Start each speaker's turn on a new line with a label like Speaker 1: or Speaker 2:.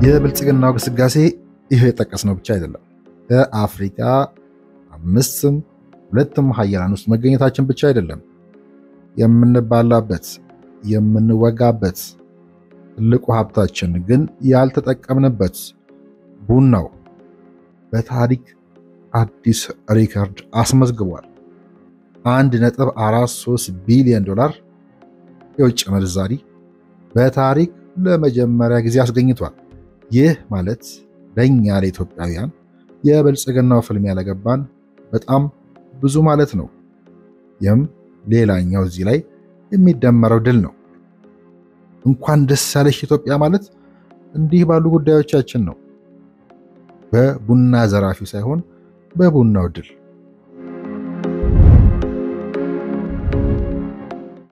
Speaker 1: የብልጽግናው ግስጋሴ ይህ የጠቀስነው ብቻ አይደለም። ከአፍሪካ አምስትም ሁለትም ሀያላን ውስጥ መገኘታችን ብቻ አይደለም። የምንባላበት የምንወጋበት ትልቁ ሀብታችን ግን ያልተጠቀምንበት ቡናው በታሪክ አዲስ ሪከርድ አስመዝግቧል። 1.43 ቢሊዮን ዶላር የውጭ ምንዛሪ በታሪክ ለመጀመሪያ ጊዜ አስገኝቷል። ይህ ማለት ለእኛ ለኢትዮጵያውያን የብልጽግናው ፍልሚያ ለገባን በጣም ብዙ ማለት ነው። ይህም ሌላኛው እዚህ ላይ የሚደመረው ድል ነው። እንኳን ደስ ያለሽ ኢትዮጵያ ማለት እንዲህ ባሉ ጉዳዮቻችን ነው። በቡና ዘራፊው ሳይሆን በቡናው ድል